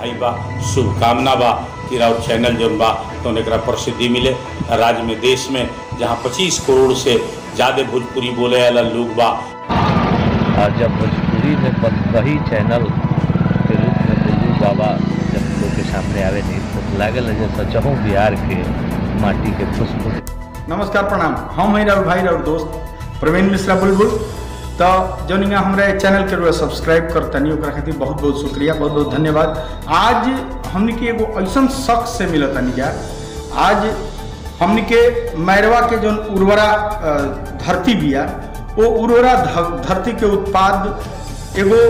बधाई बा शुभकामना बा कि राउर चैनल जौन बा तो एकरा प्रसिद्धि मिले राज्य में देश में जहाँ 25 करोड़ से ज़्यादा भोजपुरी बोले वाला लोग बा और जब भोजपुरी में बतकही चैनल के रूप में बुलबुल बाबा जब लोग के सामने आवे नहीं तो लागल है जैसा चहु बिहार के माटी के पुष्प नमस्कार प्रणाम हम हैं राहुल भाई राहुल दोस्त प्रवीण मिश्रा बुलबुल तो जौन यहाँ हमारे चैनल के रुआ सब्सक्राइब करतनी ओकरा खातिर बहुत बहुत शुक्रिया बहुत बहुत धन्यवाद आज हमने के एगो ऐसा शख्स से मिलत तनी जा आज हमने के मैरवा के जौन उर्वरा अ, धरती बिया वो उर्वरा ध- धरती के उत्पाद एगो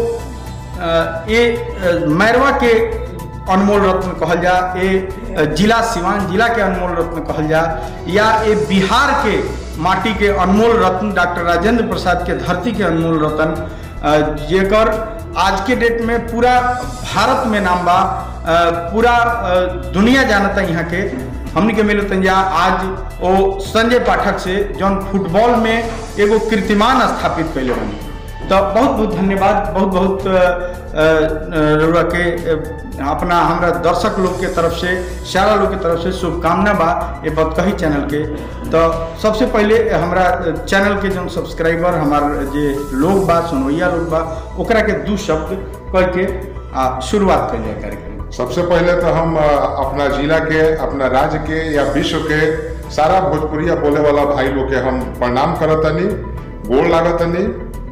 अ, ये अ, मैरवा के अनमोल रत्न कहल जा ए अ, जिला सिवान जिला के अनमोल रत्न कहल जा या ए बिहार के माटी के अनमोल रत्न डॉक्टर राजेंद्र प्रसाद के धरती के अनमोल रत्न अ, जेकर आज के डेट में पूरा भारत में नाम बा अ, पूरा अ, दुनिया जानता यहाँ के हमनी के मिलो तंजा आज ओ संजय पाठक से जौन फुटबॉल में एगो कीर्तिमान स्थापित कैले बनी तो बहुत बहुत धन्यवाद बहुत बहुत अ, अ, रउआ के अ, अपना हमरा दर्शक लोग के तरफ से सारा लोग के तरफ से शुभकामना बा ये बतकही चैनल के तो सबसे पहले हमरा चैनल के जो सब्सक्राइबर हमार जे लोग बा सुनवैया लोग बा ओकरा के दू शब्द कह के आ शुरुआत कर जाए कार्यक्रम सबसे पहले तो हम अ, अपना जिला के अपना राज्य के या विश्व के सारा भोजपुरिया बोले वाला भाई लोग के हम प्रणाम करतनी गोड़ लागतनी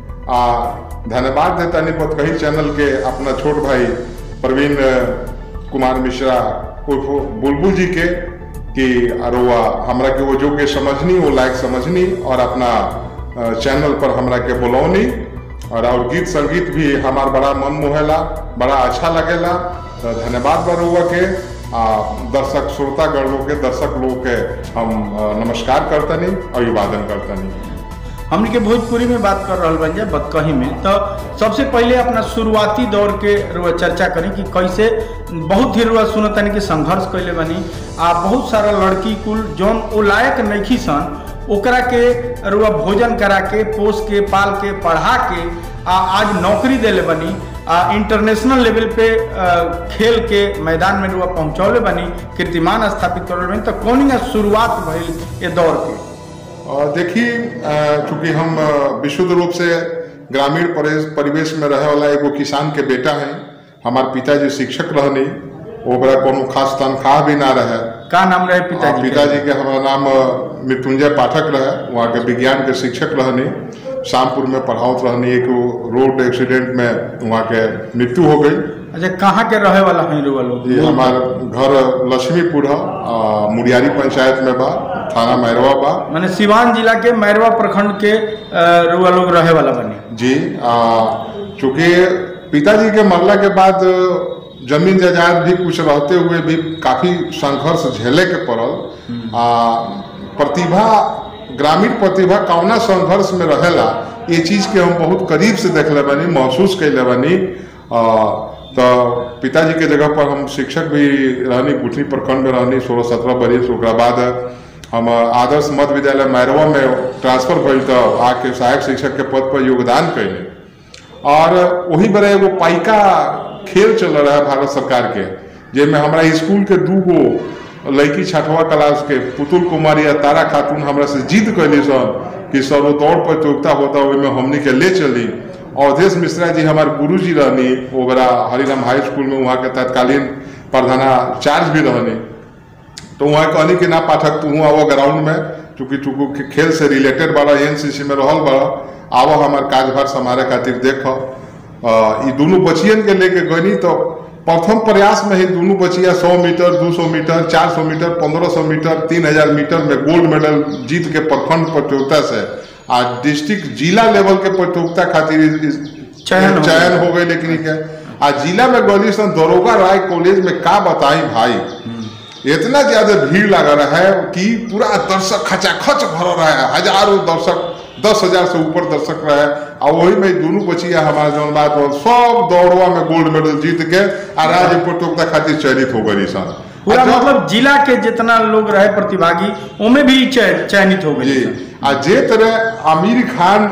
आ धन्यवाद देतनी बतकही चैनल के अपना छोट भाई प्रवीण अ, कुमार मिश्रा उर्फ बुलबुल जी के कि अरुआ हमरा के वो जो के समझनी वो लायक समझनी और अपना अ, चैनल पर हमरा के बुलौनी और और गीत संगीत भी हमार बड़ा मन मोहेला बड़ा अच्छा लगेला तो धन्यवाद बरुआ के आ, दर्शक श्रोतागण लोग के दर्शक लोग के हम अ, नमस्कार करतनी अभिवादन करतनी हमनी के भोजपुरी में बात कर रहा बन जाए बतकही में तो सबसे पहले अपना शुरुआती दौर के रुआ चर्चा करी कि कैसे बहुत ही रुआ सुनतनी कि संघर्ष कैले बनी आ बहुत सारा लड़की कुल जौन ओ लायक नइखी सन ओकरा के रुआ भोजन करा के पोस के पाल के पढ़ा के आ आज नौकरी देले बनी आ इंटरनेशनल लेवल पे आ, खेल के मैदान में रुआ पहुंचौले बनी कीर्तिमान स्थापित करले बनी तो कौन शुरुआत भइल ये दौर के और देखिए अ, चूंकि हम अ, विशुद्ध रूप से ग्रामीण परिवेश परिवेश में रहे वाला एगो किसान के बेटा है हमार पिताजी शिक्षक रहनी ओकरा कोनो खास तनख्वाह भी ना रहे का नाम रहे आ, पिताजी के? पिताजी के हमारा नाम अ, मृत्युंजय पाठक रहे वहाँ के विज्ञान के शिक्षक रहनी शामपुर में पढ़ावत रहनी एक रोड एक्सीडेंट में वहाँ के मृत्यु हो गई अच्छा कहाँ के रहे वाला हैं रुआ लोग ये हमार घर लक्ष्मीपुर है आ, मुड़ियारी पंचायत में बा थाना मैरवा बा माने सिवान जिला के मैरवा प्रखंड के अ, रुआ लोग रहे वाला बने जी आ, चूंकि पिताजी के मरला के बाद जमीन जायदाद भी कुछ रहते हुए भी काफी संघर्ष झेले के पड़ल आ प्रतिभा ग्रामीण प्रतिभा कौना संघर्ष में रहेला ये चीज के हम बहुत करीब से देखले बानी महसूस कैले बानी आ, तो पिताजी के जगह पर हम शिक्षक भी रहनी गुठनी प्रखंड में रहनी सोलह सत्रह बरिस ओकरा बाद हम आदर्श मध्य विद्यालय मैरवा में ट्रांसफर भइल तो आके सहायक शिक्षक के पद पर योगदान कैले और वही बड़े एगो पाइका खेल चल रहा है भारत सरकार के जेमे हमारा स्कूल के दू गो लड़की छठवा क्लास के पुतुल कुमारी या तारा खातून हमरा से जिद कैली सन कि सर वो दौड़ प्रतियोगिता होता ओहिमे हमनी के ले चली अवधेश मिश्रा जी हमारे गुरु जी रहनी ओकरा हरिराम हाई स्कूल में वहाँ के तत्कालीन प्रधानाचार्य भी रहनी तो वहाँ कहनी कि ना पाठक तू आवो ग्राउंड में चूंकि चूंकि खेल से रिलेटेड बड़ा एनसीसी में रहल बड़ा आवो हमार कार्यभार संभाले खातिर देख ई दोनों बचियन के लेके गनी तो प्रथम प्रयास में ही दोनों बचिया 100 metre 200 metre 400 metre 1500 metre 3000 metre में गोल्ड मेडल जीत के प्रखंड प्रतियोगिता से आ डिस्ट्रिक्ट जिला लेवल के प्रतियोगिता खातिर इस- इस- चयन हो चयन हो गई लेकिन के आ जिला में गली सन दरोगा राय कॉलेज में का बताई भाई इतना ज्यादा भीड़ लगा रहा है कि पूरा दर्शक खचाखच भर रहा है हजारों दर्शक दस हजार से ऊपर दर्शक रहे और वही में दोनों बचिया हमारे जौन बात हो सब दौड़वा में गोल्ड मेडल जीत के आ राज्य प्रतियोगिता खातिर चयनित हो गई सन पूरा आ जब- मतलब जिला के जितना लोग रहे प्रतिभागी उनमें भी चय- चयनित हो जी गए आ जे तरह आमिर खान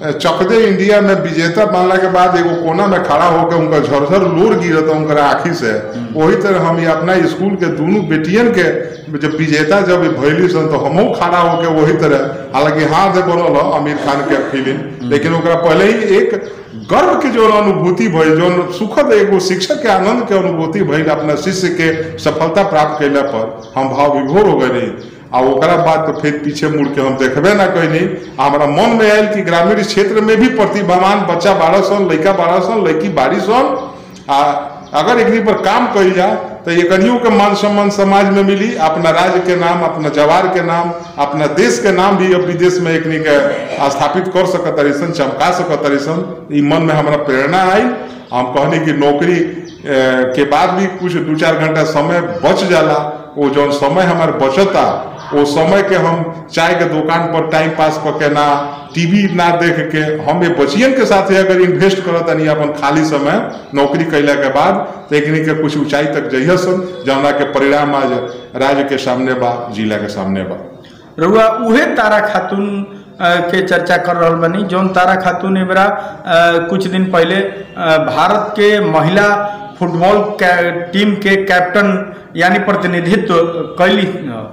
चकदे इंडिया में विजेता बनला के बाद एगो कोना में खड़ा होकर उनका झरझर लोर गिरत उनकर आँखी से वही तरह हम ये अपना स्कूल के दोनों बेटियन के जब विजेता जब भैली सन तो हमहू खड़ा होके वही तरह हालांकि हाथ से बनल ह आमिर खान के फिल्म लेकिन ओकरा पहले ही एक गर्व के जो अनुभूति भइल जो सुखद एगो शिक्षक के आनंद के अनुभूति भइल अपना शिष्य के सफलता प्राप्त कैला पर हम भाव विभोर हो गए आ ओकरा बाद तो फिर पीछे मुड़ के हम देखबे ना कैनी हमारा मन में आयल कि ग्रामीण क्षेत्र में भी प्रतिभावान बच्चा बारह सन लड़का बारह सन लड़की बारह सन आ अगर एकनी पर काम कइल जा तो ये कनियों के मान सम्मान समाज में मिली अपना राज्य के नाम अपना जवार के नाम अपना देश के नाम भी अब विदेश में एकनी के स्थापित कर सकत तरीसन चमका सकत तरीसन ई मन में हमारा प्रेरणा आई हम कहनी कि नौकरी ए, के बाद भी कुछ दू चार घंटा समय बच जाला वो जौन समय हमारे बचता वो समय के हम चाय के दुकान पर टाइम पास करके ना टीवी ना देख के हम ये बचियन के साथ अगर इन्वेस्ट करत तनी अपन खाली समय नौकरी कैला के बाद तो एकनी के कुछ ऊंचाई तक जइह सन जौना के परिणाम आज राज्य के सामने बा जिला के सामने बा रउआ उहे तारा खातून अ, के चर्चा कर रहल बनी जौन तारा खातून एबरा अ, कुछ दिन पहले अ, भारत के महिला फुटबॉल के- टीम के कैप्टन यानी प्रतिनिधित्व कैली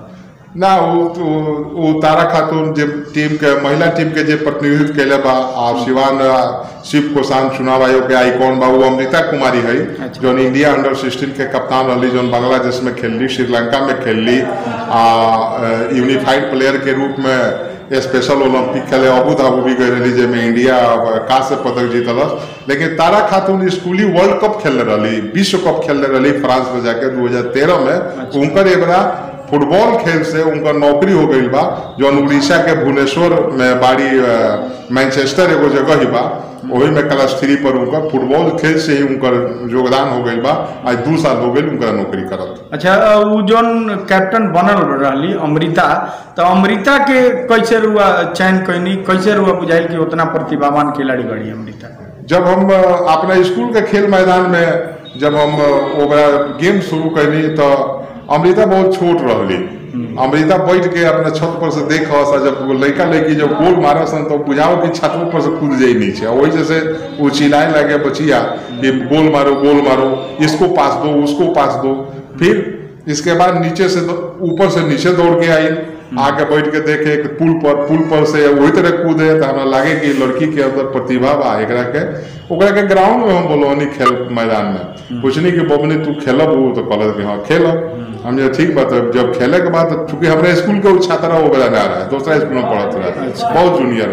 ना वो वो- वो तारा खातून जे टीम के महिला टीम के जे प्रतिनिधित्व कैले बा आ शिवान आ, शिव कोसान चुनाव आयोग के आइकॉन बा वो अमृता कुमारी है अच्छा। जौन इंडिया अंडर सिक्सटीन के कप्तान रहली जौन बांग्लादेश में खेलली श्रीलंका में खेलली आ यूनिफाइड प्लेयर के रूप में स्पेशल ओलंपिक खेले अबू धाबू भी गई रही जेमे इंडिया कांस्य पदक जीतलस लेकिन तारा खातून स्कूली वर्ल्ड कप खेलने रही विश्व कप खेलने रही फ्रांस में जाके 2013 में उनकर एबरा फुटबॉल खेल से उनका नौकरी हो गई बा जौन उड़ीसा के भुवनेश्वर में बाड़ी अ, मैनचेस्टर एगो जगह ही बा वही में क्लास थ्री पर उनकर फुटबॉल खेल से ही उनकर योगदान हो गई बा आज दू साल हो गई उनका नौकरी करत अच्छा अ, उ जौन कैप्टन बनल रहली अमृता तो अमृता के कैसे रुआ चयन कैनी कैसे रुआ बुझाइल कि उतना प्रतिभावान खिलाड़ी बड़ी अमृता जब हम अ, अपना स्कूल के खेल मैदान में जब हम अ, ओकरा गेम शुरू कैली तो अमृता बहुत छोट रहली अमृता बैठ के अपना छत पर से देख सा जब वो लड़का लड़की जब गोल मारा सन तो बुझाओ कि छत पर से कूद जाई नीचे और वही जैसे वो चिल्लाए लगे बचिया कि गोल मारो गोल मारो इसको पास दो उसको पास दो फिर इसके बाद नीचे से दो- ऊपर से नीचे दौड़ के आई आके बैठ के देखे कि पुल पर पुल पर से वही तरह कूदे तो हमरा लागे कि लड़की के अंदर प्रतिभा बा एकरा के ओकरा के ग्राउंड में हम बोलवनी खेल मैदान में पूछनी कि बबनी तू खेलब उ तो कहलत कि हाँ खेलब हम जे ठीक बात है जब खेले के बाद चूंकि हमारे स्कूल के वो छात्रा वो बेला ना रहा दूसरा स्कूल में पढ़त रहा बहुत जूनियर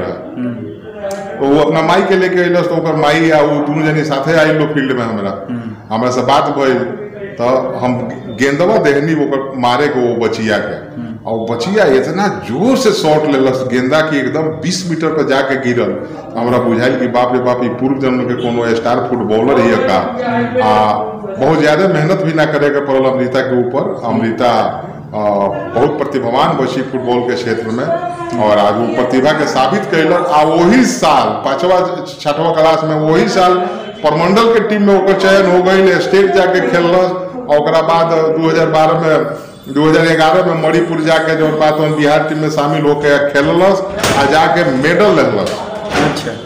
रहा तो वो अपना माई के लेके अइलस तो ओकर माई आ वो दोनों जनी साथे आई लोग फील्ड में हमरा हमरा से बात भइल तो हम गेंदवा देहनी ओकर मारे को वो बचिया के और वो बचिया इतना जोर से शॉट लेलस गेंदा की एकदम 20 मीटर पर जाके गिरल हमरा बुझाइल कि बाप रे बाप ई पूर्व जन्म के कोनो स्टार फुटबॉलर ही है का आ बहुत ज्यादा मेहनत भी ना करे के पड़ल अमृता के ऊपर अमृता आ, बहुत प्रतिभावान बची फुटबॉल के क्षेत्र में और आज वो प्रतिभा के साबित कैलक आ वही साल पांचवा छठवा क्लास में वही साल परमंडल के टीम में ओकर चयन हो गई स्टेट जाके खेललस और ओकरा बाद 2012 में 2011 में मणिपुर जाके जो बात हम बिहार टीम में शामिल होके खेललस आ जाके मेडल लेलस अच्छा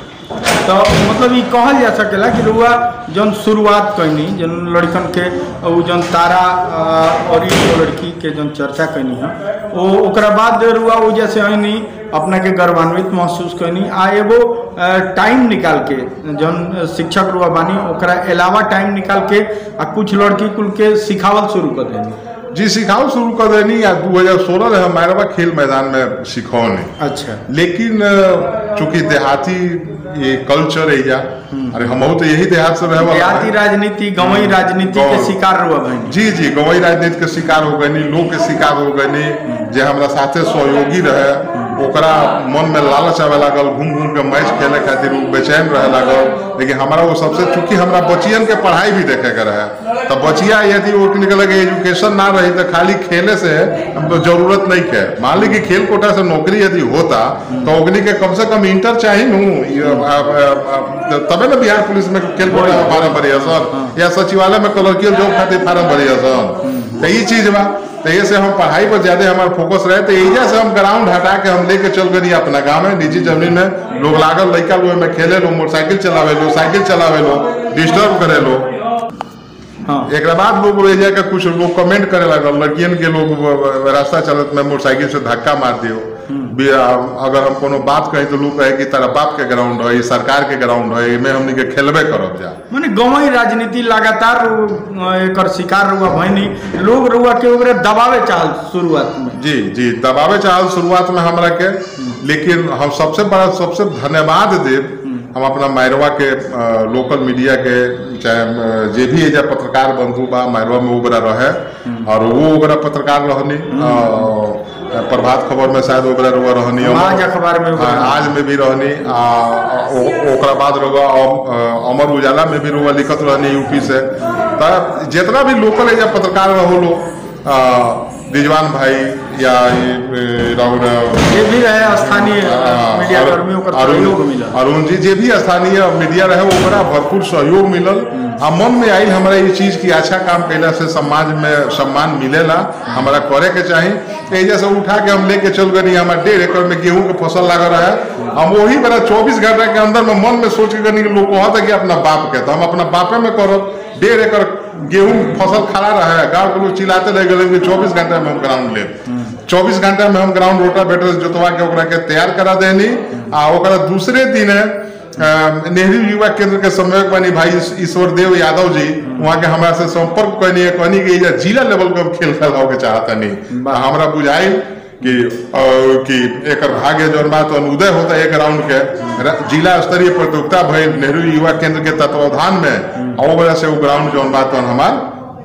तो मतलब ये कहल जा सकेला कि रुआ जौन शुरुआत कैनी जौन लड़कन के उ जौन तारा अ, और ई लड़की के जौन चर्चा कैनी है वो ओकरा बाद रुआ वो जैसे ऐनी अपना के गर्वान्वित महसूस कैनी आ एगो अ, टाइम निकाल के जौन शिक्षक रुआ बानी ओकरा अलावा टाइम निकाल के आ कुछ लड़की कुल के सिखावल शुरू कर देनी जी सिखाओ शुरू कर देनी या 2016 में हम मैरवा खेल मैदान में सिखौनी अच्छा लेकिन अ, चूंकि देहाती ये कल्चर है या अरे हम तो यही देहात से रहे वाला देहाती है। राजनीति गवई राजनीति के गाँव। शिकार रुआ भैनी जी जी गवई राजनीति के शिकार हो गई लोग के शिकार हो गई जे हमरा साथे सहयोगी रहे ओकरा मन में लालच आवे लागल घूम घूम के मैच खेले खातिर उ बेचैन रहे लागल लेकिन हमारा वो सबसे चूंकि हमरा बचियन के पढ़ाई भी देखे के रहे तो बचिया यदि वो निकल के एजुकेशन ना रही तो खाली खेले से हमको जरूरत नहीं है मान ली कि खेल कोटा से नौकरी यदि होता तो ओकनी के कम से कम इंटर चाहिए नू ये, आ, आ, आ, तबे ना बिहार पुलिस में खेल कोटा में फार्म भरिया सर या सचिवालय में कलर्कियल जॉब खातिर फार्म भरिया सर तो ये चीज बा तो ये से हम पढ़ाई पर ज्यादा हमारा फोकस रहे तो एजा से हम ग्राउंड हटा के हम लेके चल गए अपना गाँव में निजी जमीन में लोग लागल लड़का लोग में खेले लो मोटरसाइकिल चलावे लो साइकिल चलावे लो डिस्टर्ब करे लो हाँ एक बाद लोग एजा के कुछ लोग कमेंट करे लगल लड़कियन के लोग रास्ता चलत में मोटरसाइकिल से धक्का मार दियो भी, आ, अगर हम कोनो बात कही तो लोग कहे कि तारा बाप के ग्राउंड है ई सरकार के ग्राउंड है में हमनी के खेलबे करब जा माने गंवई राजनीति लगातार अ, एकर शिकार रुआ भइनी लोग रुआ के ओकरे दबावे चाहल शुरुआत में जी जी दबावे चाहल शुरुआत में हमरा के लेकिन हम सबसे बड़ा सबसे धन्यवाद देव हम अपना मैरवा के अ, लोकल मीडिया के चाहे अ, जे भी एजा पत्रकार बंधु बा मैरवा में ओकरा रहे और वो ओकरा पत्रकार रहनी अ, प्रभात खबर में शायद ओकरा रुआ रहनी आज अखबार में ओकरा हाँ, आज में भी रहनी आ, ओ- ओकरा बाद रुआ अम- अ, अमर उजाला में भी रुआ लिखत रहनी यूपी से त जितना भी लोकल एजा पत्रकार रहो लो अ, रिजवान भाई या ये, ए, राहुल ये भी रहे स्थानीय मीडिया कर्मियों का सहयोग मिला अरुण जी जे भी स्थानीय मीडिया रहे ओकरा भरपूर सहयोग मिलल आ मन में आयल हमरा ये चीज की अच्छा काम कैला से समाज में सम्मान मिलेला हमरा करे के चाही एजा से उठा के हम लेके चल गनी हमारा डेढ़ एकड़ में गेहूं के फसल लगा रहा है हम वही बेरा चौबीस घंटा के अंदर में मन में सोच के गनी कि लोग कहता कि अपना बाप के तो हम अपना बापे में करब डेढ़ एकड़ गेहूं फसल खड़ा रहा है गाँव के लोग चिल्लाते रह गए कि चौबीस घंटा में हम ग्राउंड ले चौबीस घंटा में हम ग्राउंड रोटा बेटर जोतवा के ओकरा के तैयार करा देनी आ ओकरा दूसरे दिन अ, नेहरू युवा केंद्र के समन्वयक बनी भाई ईश- ईश्वर देव यादव जी वहाँ के हमरा से संपर्क कहनी है कहनी कि एजा जिला लेवल के हम खेल खेलाओ के चाहता नहीं हमरा बुझाइल कि अ, कि एकर भाग्य जौन बा तो उदय होता है एक राउंड के र- जिला स्तरीय प्रतियोगिता भइल नेहरू युवा केंद्र के तत्वावधान में और वो वजह से वो ग्राउंड जौन बा तो हमार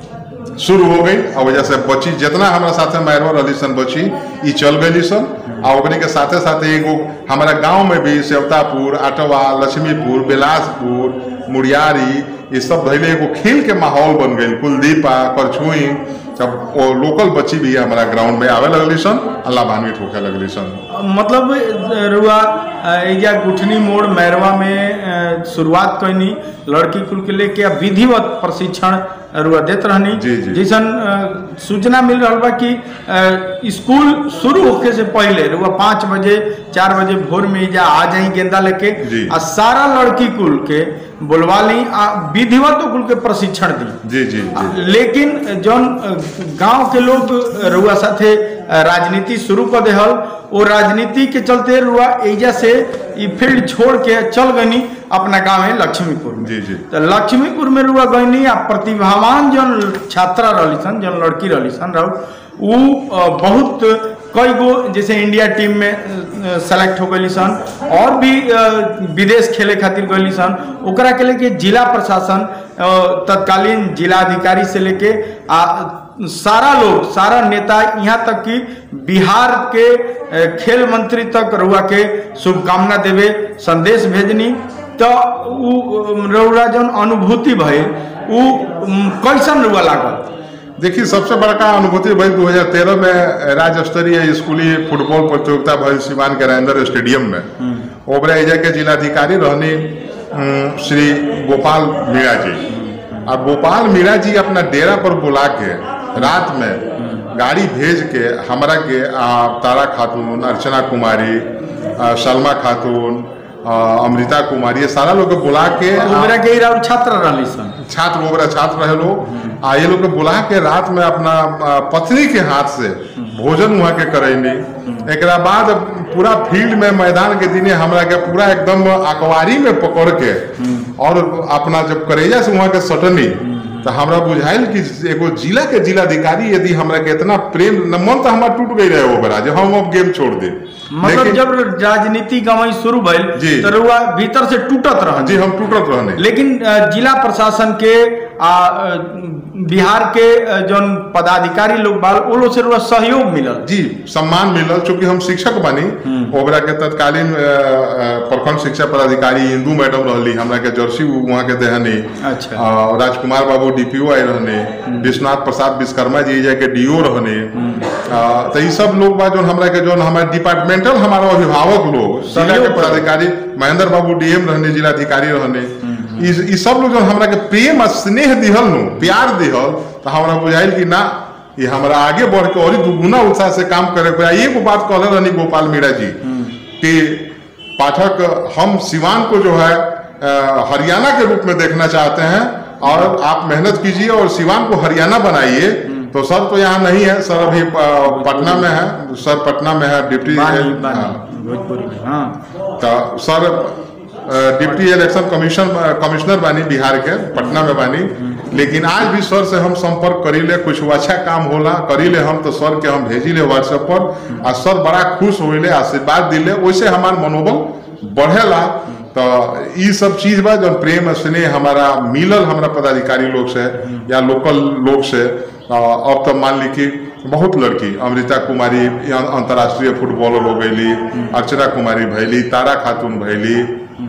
शुरू हो गई और वजह से बची जितना हमारा साथे मैरवा रही सन बची ई चल गई सन आ ओकनी के साथे साथे एगो हमारा गांव में भी सेवतापुर आटवा लक्ष्मीपुर बेलासपुर मुड़ियारी ये सब धैले एगो खेल के माहौल बन गई कुलदीपा करछुई सब वो लोकल बच्ची भी हमारा ग्राउंड में आवे लगली सन आ लाभान्वित होके लगली सन मतलब अ, रुआ अ, एजा गुठनी मोड़ मैरवा में अ, शुरुआत कैनी लड़की कुल के लेके अब विधिवत प्रशिक्षण रुआ देत रहनी जी, जी। जैसन अ, सूचना मिल रहा बा कि अ, स्कूल शुरू होके से पहले रुआ पाँच बजे चार बजे भोर में एजा आ जाई गेंदा लेके जी। आ सारा लड़की कुल के बुलवा ली आ विधिवत कुल के प्रशिक्षण दी जी जी जी लेकिन जौन गांव के लोग रुआ साथे राजनीति शुरू कर देहल वो राजनीति के चलते रुआ एजा से ई फील्ड छोड़ के चल गनी अपना गांव है लक्ष्मीपुर में जी जी तो लक्ष्मीपुर में रुआ गईनी आ प्रतिभावान जौन छात्रा रहली सन जौन लड़की रहली सन रहू उ अ, बहुत कई गो जैसे इंडिया टीम में सेलेक्ट हो गई सन और भी अ, विदेश खेले खातिर गई सन ओकरा के लेके जिला प्रशासन अ, तत्कालीन जिलाधिकारी से लेके आ सारा लोग सारा नेता यहाँ तक कि बिहार के अ, खेल मंत्री तक रुआ के शुभकामना देवे संदेश भेजनी तो उ रउरा जौन अनुभूति भइल उ उम, कैसन रुआ लागल देखिए सबसे बड़का अनुभूति भई 2013 में राज्य स्तरीय स्कूली फुटबॉल प्रतियोगिता भइल सिवान के राजेंद्र स्टेडियम में ओबरा एजा के जिलाधिकारी रहनी अम, श्री गोपाल मीणा जी और गोपाल मीणा जी अपना डेरा पर बुला के रात में गाड़ी भेज के हमरा के आ, तारा खातून अर्चना कुमारी आ, सलमा खातून आ, अमृता कुमारी ये सारा लोग के बुला के आ, ओकरा के इरा छात्र रहली सन छात्र लोग रहे, छात्र रहे लोग आ ये लोग के बुला के रात में अपना आ, पत्नी के हाथ से भोजन वहाँ के करैनी एक बाद पूरा फील्ड में मैदान के दिने हमरा के पूरा एकदम अकवारी में पकड़ के और अपना जब करेजा से वहाँ के सटनी तो हमरा बुझाइल कि एगो जिला के जिलाधिकारी यदि हमरा के इतना प्रेम न मन तो हमारा टूट गई रहे वो बड़ा जो हम अब गेम छोड़ दे मतलब लेकिन- जब राजनीति गवाई शुरू भइल जी। तो रुआ भीतर से टूटत रह जी हम टूटत रहने लेकिन अ, जिला प्रशासन के आ अ, बिहार के अ, जौन पदाधिकारी लोग बाल वो लोग से रुआ सहयोग मिलल जी सम्मान मिलल चूंकि हम शिक्षक बनी ओकरा के तत्कालीन अ, अ, प्रखंड शिक्षा पदाधिकारी इंदू मैडम रहली हमरा के जर्सी वहाँ के देहनी अच्छा। अ, राजकुमार बाबू डीपीओ आई रहने विश्वनाथ प्रसाद विश्वकर्मा जी जाके के डीओ रहने अ, तो ये सब लोग बा जोन हमरा के जोन हमारे डिपार्टमेंटल हमारा अभिभावक लोग जिला के सहयोग पदाधिकारी महेंद्र बाबू डीएम रहने जिलाधिकारी रहने ई ई सब लोग जो हमरा के प्रेम आ स्नेह दिहल नु प्यार दिहल तो हमरा बुझाइल कि ना ये हमारा आगे बढ़ के और ही दुगुना उत्साह से काम करे के बा। एगो बात कहले रहनी गोपाल मीणा जी कि पाठक हम सिवान को जो है अ, हरियाणा के रूप में देखना चाहते हैं और आप मेहनत कीजिए और सिवान को हरियाणा बनाइए तो सर तो यहाँ नहीं है सर अभी अ, पटना में है सर पटना में है डिप्टी बानी हाँ। बानी भोजपुरी में हाँ तो sir uh, deputy election commission commissioner बानी बिहार के पटना में बानी लेकिन आज भी सर से हम संपर्क करीले कुछ अच्छा काम होला करीले हम तो सर के हम भेजिले व्हाट्सएप पर आ सर बड़ा खुश होइले आशीर्वाद दिले वैसे हमार मनोबल बढ़ेला तो ई सब चीज बा जो प्रेम स्नेह हमारा मिलल हमारा पदाधिकारी लोग से या लोकल लोग से अ, अब तो मान ली कि बहुत लड़की अमृता कुमारी या अंतर्राष्ट्रीय फुटबॉलर हो गईली अर्चना कुमारी भैली तारा खातून भैली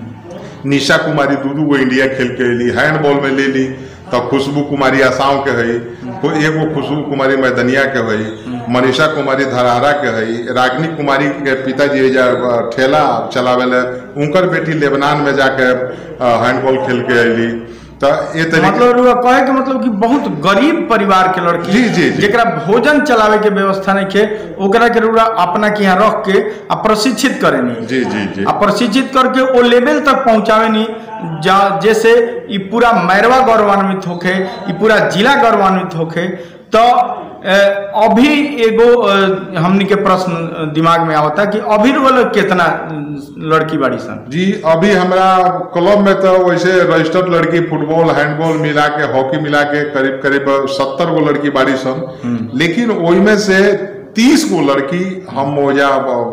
निशा कुमारी दू दू गो इंडिया खेल के अली हैंडबॉल में ले ली तो खुशबू कुमारी आसाम के हई को एगो खुशबू कुमारी मैदनिया के हई मनीषा कुमारी धराहरा के हई रागिनी कुमारी के पिताजी एजा अ, ठेला चलावेले उनकर बेटी लेबनान में जाके अ, हैंडबॉल खेल के अली तो ये तरीके मतलब रुआ कहे के मतलब कि बहुत गरीब परिवार के लड़की जी, जी, जी। जेकरा भोजन चलावे के व्यवस्था नहीं खे ओकरा के रुआ अपना के यहाँ रख के आ प्रशिक्षित करे नहीं जी जी जी आ प्रशिक्षित करके वो लेवल तक पहुंचावे नहीं जा जैसे ई पूरा मैरवा गौरवान्वित होखे ई पूरा जिला गौरवान्वित होखे तो अ, अभी एगो अ, हमनी के प्रश्न दिमाग में आवता कि अभी वाला कितना लड़की बाड़ी सन जी अभी हमरा क्लब में तो वैसे रजिस्टर्ड लड़की फुटबॉल हैंडबॉल मिला के हॉकी मिला के करीब करीब सत्तर गो लड़की बाड़ी सन लेकिन ओइमे से तीस गो लड़की हम ओजा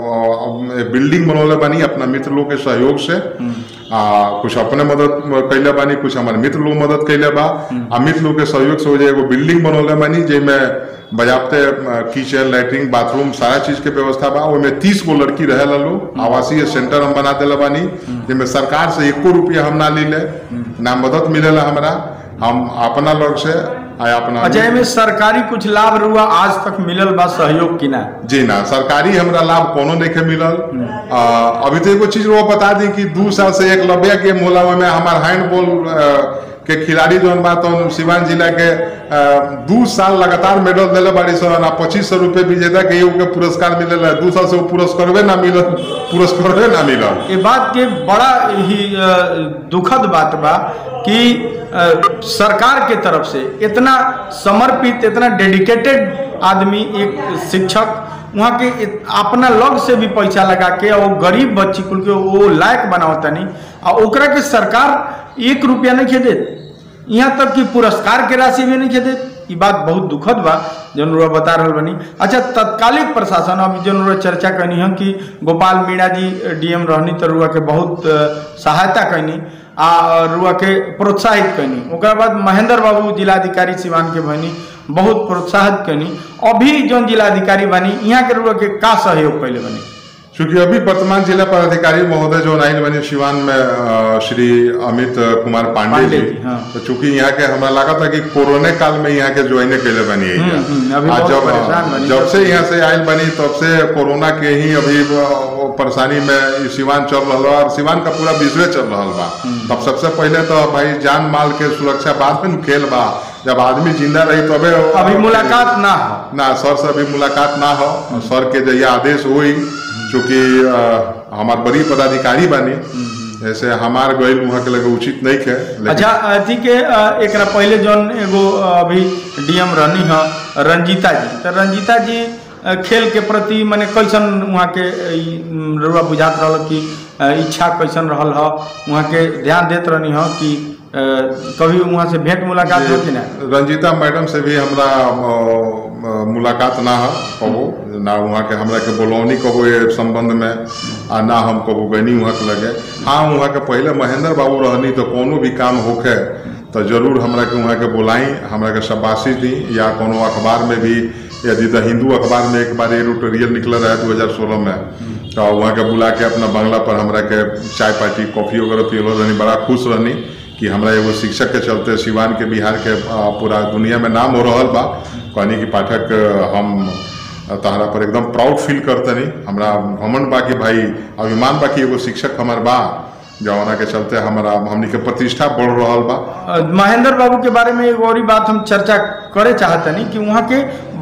बिल्डिंग बनौले बानी अपना मित्र लोग के सहयोग से आ कुछ अपने मदद कैले बानी कुछ हमारे मित्र लोग मदद कैले बा आ मित्र लोग के सहयोग से ओजा एगो बिल्डिंग बनौले बानी जेमे बजाबते किचन लैट्रिन बाथरूम सारा चीज के व्यवस्था बा ओइमे तीस गो लड़की रहे लोग आवासीय सेंटर हम बना दिले बानी जेमे सरकार से एको रुपया हम ना लीले ना मदद मिलेला हमरा हम अपना लोग से आ अपना अच्छा एमे सरकारी कुछ लाभ रुआ आज तक मिलल बा सहयोग की ना जी ना सरकारी हमरा लाभ कोनो नहीं के मिलल आ, अभी तो एगो चीज वो बता दी कि दू साल से एक लब्या गेम होला में हमार हैंडबॉल अ, के खिलाड़ी जौन बा तो सिवान जिला के अ, दू साल लगातार मेडल दिले बाड़ी सन आ पच्चीस सौ रुपये विजेता के एगो के पुरस्कार मिलेला दू साल से वो पुरस्कारवे ना मिलल पुरस्कारवे ना मिलल ये बात के बड़ा ही अ, दुखद बात बा कि अ, सरकार के तरफ से इतना समर्पित इतना डेडिकेटेड आदमी एक शिक्षक वहाँ के इत- अपना लग से भी पैसा लगा के और गरीब बच्ची कुल के वो लायक बनावता नहीं और ओकरा के सरकार एक रुपया नहीं खे देत यहाँ तक कि पुरस्कार के राशि भी नहीं खे देत ई बात बहुत दुखद बा जौन रुआ बता रहल बनी अच्छा तत्कालिक प्रशासन अभी जौन रुआ चर्चा कनी है कि गोपाल मीणा जी डीएम रहनी तो रुआ के बहुत अ, सहायता कैनी आ रुआ के प्रोत्साहित कैनी ओकरा बाद महेंद्र बाबू जिलाधिकारी सिवान के बनी बहुत प्रोत्साहित कैनी अभी जौन जिलाधिकारी बनी यहाँ के रुआ के का सहयोग कैले बनी चूंकि अभी वर्तमान जिला पदाधिकारी महोदय जो आयल बने सिवान में अ, श्री अमित कुमार पांडे पांडे जी जी, हाँ। तो चूंकि यहाँ के हमरा लगा था कि कोरोना काल में यहाँ के ज्वाइन कैले बनी है हम्म, हम्म, अभी आ बहुत जब परेशान बनी। जब से यहाँ से आयल बनी तब से कोरोना के ही अभी वो- वो परेशानी में ई सिवान चल रहा बा और सिवान का पूरा विश्व चल रहा बा तब सबसे पहले तो भाई जान माल के सुरक्षा बाद में खेल बा जब आदमी जिंदा रही तबे अभी मुलाकात ना हो ना सर से अभी मुलाकात ना हो सर के जहिया आदेश हुई चूंकि अ, हमार बड़ी पदाधिकारी बानी ऐसे हमार गईल वहाँ के लगे उचित नहीं खे लेकिन अच्छा अथी के अ, एकरा पहले जौन एगो अ, अभी डीएम रहनी है रंजीता जी तो रंजीता जी अ, खेल के प्रति माने कैसन वहाँ के अ, ई, म, रउआ बुझात रहल कि अ, इच्छा कैसन रहल ह वहाँ के ध्यान देत रहनी ह कि अ, कभी वहाँ से भेंट मुलाकात हो कि ना रंजीता मैडम से भी हमरा अ, अ, मुलाकात ना हो कबो ना वहाँ के हमरा के बोलौनी कबो ये संबंध में आ ना हम कबो गनी वहाँ के लगे हाँ वहाँ के पहले महेंद्र बाबू रहनी तो कोनो भी काम होखे तो जरूर हमरा के वहाँ के बुलाई हमरा के शाबाशी दी या कोनो अखबार में भी यदि द हिंदू अखबार में एक बार एडिटोरियल निकल रहा है 2016 में तो वहाँ के बुला के अपना बंगला पर हमरा के चाय पार्टी कॉफी वगैरह पियलो रहनी बड़ा खुश रहनी कि हमरा एगो शिक्षक के चलते सिवान के बिहार के अ, पूरा दुनिया में नाम हो रहल बा कहनी कि पाठक अ, हम तहरा पर एकदम प्राउड फील करतनी हमरा घमंड बा कि भाई अभिमान बा कि एगो शिक्षक हमार बा जवना के चलते हमारा हमनी के प्रतिष्ठा बढ़ रहल बा अ, महेंद्र बाबू के बारे में एगो और ही बात हम चर्चा करे चाहतनी कि वहाँ के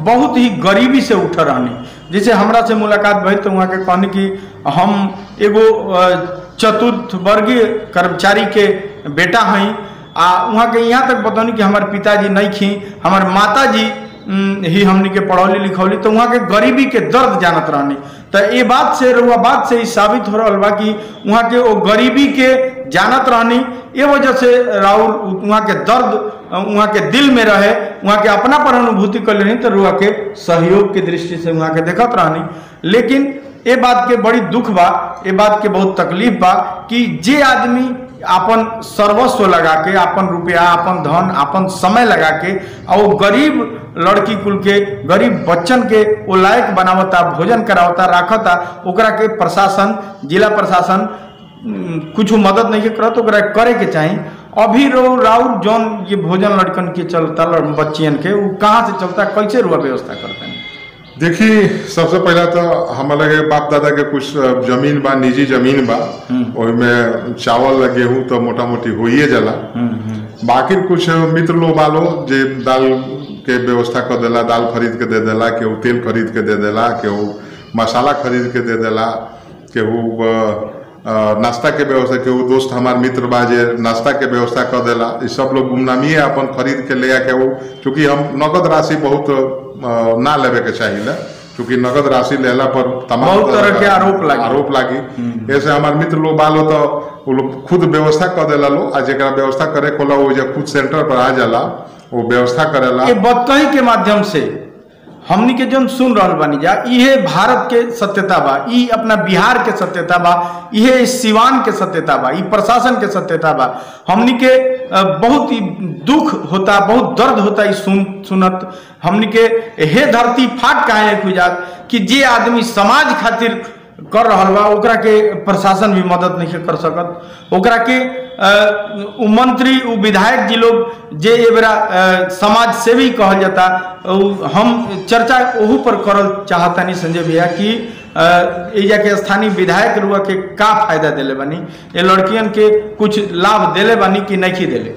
बहुत ही गरीबी से उठ रहनी जैसे हमरा से मुलाकात भई तो वहाँ के कहनी कि हम एगो अ, चतुर्थ वर्गीय कर्मचारी के बेटा हई आ वहाँ के यहाँ तक बतौनी कि हमारे पिताजी नहीं खी हमारे माता जी उम, ही हमनी के पढ़ौली लिखौली तो वहाँ के गरीबी के दर्द जानत रहनी तो ये बात से रुआ बात से ही साबित हो रहा बा कि वहाँ के वो गरीबी के जानत रहनी ये वजह से राहुल वहाँ के दर्द अ, वहाँ के दिल में रहे वहाँ के अपना पर अनुभूति कर लेनी तो रुआ के सहयोग के दृष्टि से वहाँ के देखत रहनी लेकिन ये बात के बड़ी दुख बा ये बात के बहुत तकलीफ बा कि जे आदमी अपन सर्वस्व लगा के अपन रुपया अपन धन अपन समय लगा के और वो गरीब लड़की कुल के गरीब बच्चन के वो लायक बनावता भोजन करावता राखता ओकरा के प्रशासन जिला प्रशासन उम, कुछ मदद नहीं करत ओकरा करे के चाही अभी रो राउर जौन ये भोजन लड़कन के चलता लड़- बच्चियन के वो कहाँ से चलता कैसे रुआ व्यवस्था करते हैं देखिए सबसे पहला तो हमारे लगे बाप दादा के कुछ अ, जमीन बा निजी जमीन बा ओहिमे चावल गेहूं तो मोटा मोटी होइए जाला बाकी कुछ मित्र लोग बालो जे दाल के व्यवस्था कर देला दाल खरीद के दे देला केहू तेल खरीद के दे देला केहू मसाला खरीद के दे देला केहू अ, अ, नाश्ता के व्यवस्था केहू दोस्त हमार मित्र बा जे नाश्ता के व्यवस्था कर देला ई सब लोग गुमनामी अपन खरीद के ले आके वो चूंकि हम नगद राशि बहुत अ, ना लेवे के चाहिए चूंकि नगद राशि लेला पर तमाम बहुत तरह के आरोप लागी। आरोप लागी ऐसे हमार मित्र लोग बालो तो वो लोग खुद व्यवस्था कर देला लो आ जेकरा व्यवस्था करे कोला वो जे खुद सेंटर पर आ जाला वो व्यवस्था करेला ये बतकही के माध्यम से हमनी के जन सुन रहल बानी जा इहे भारत के सत्यता बा ई अपना बिहार के सत्यता बा इहे इस सिवान के सत्यता बा ई प्रशासन के सत्यता बा हमनी के अ, बहुत ही दुख होता बहुत दर्द होता ई सुन सुनत हमनी के हे धरती फाट काहे नहीं खुजात कि जे आदमी समाज खातिर कर रहल बा ओकरा के प्रशासन भी मदद नहीं कर सकत ओकरा के अ, उ मंत्री उ विधायक जी लोग जे ए बेरा अ, समाज सेवी कहल जाता उ हम चर्चा ओहू पर करल चाहतानी संजय भैया कि अ, एजा के स्थानीय विधायक रुआ के का फायदा देले बानी ये लड़कियन के कुछ लाभ देले बानी कि नहीं देले